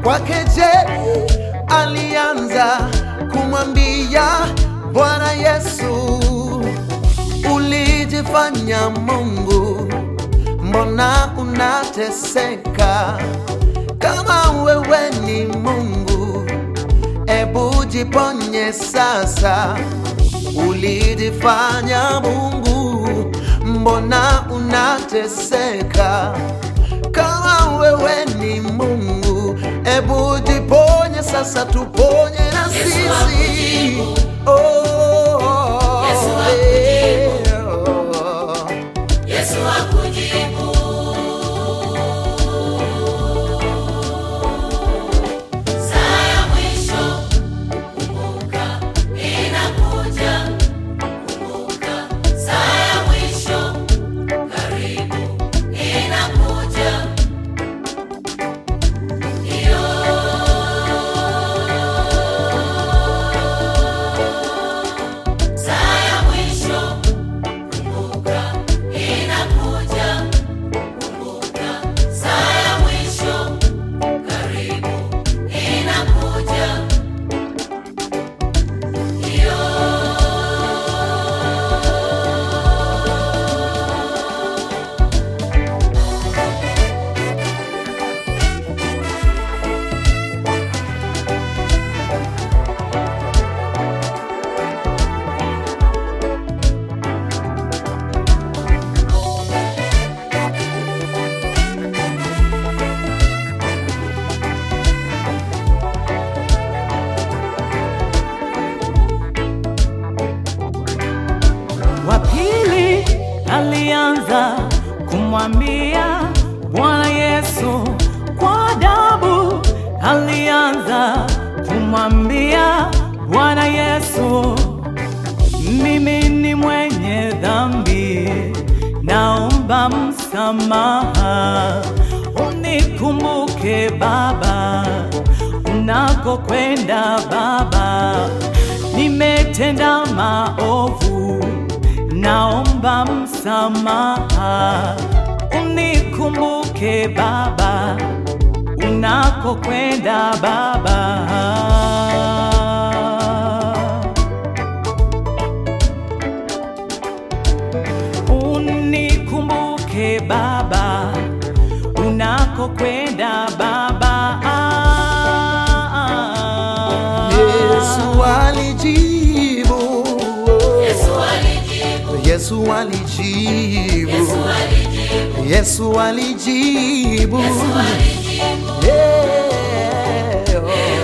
kwa kejeli alianza kumwambia Bwana Yesu, ulijifanya Mungu, mbona unateseka? Kama wewe ni Mungu, ebu jiponye sasa. Ulijifanya Mungu, mbona unateseka? Kama wewe ni Mungu, ebu jiponye sasa, tuponye na Yesu sisi. akujibu. Oh, Yesu oh. Yesu akujibu. Saa ya mwisho, kumbuka inakuja. Kumbuka saa ya mwisho, karibu inakuja. Iyo saa ya mwisho Kumbuka inakuja, kumbuka saa ya mwisho karibu inakuja. Iyo wa pili alianza kumwambia Bwana Yesu kwa adabu, alianza kumwambia Bwana Yesu, mimi ni mwenye dhambi, naomba msamaha, unikumbuke Baba, unakokwenda Baba, nimetenda maovu, naomba msamaha, unikumbuke Baba, unakokwenda Baba. Unikumbuke Baba, unakokwenda Baba. Yesu alijibu. Yesu alijibu, Yesu alijibu. Yesu alijibu, Yesu alijibu. Yesu alijibu. Yeah.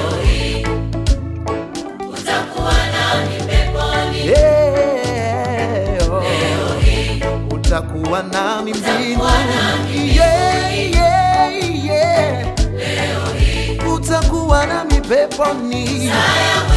Utakuwa nami peponi, Yeah. Utakuwa nami mbinguni. nami Yeah, yeah, yeah. Utakuwa nami peponi. saa ya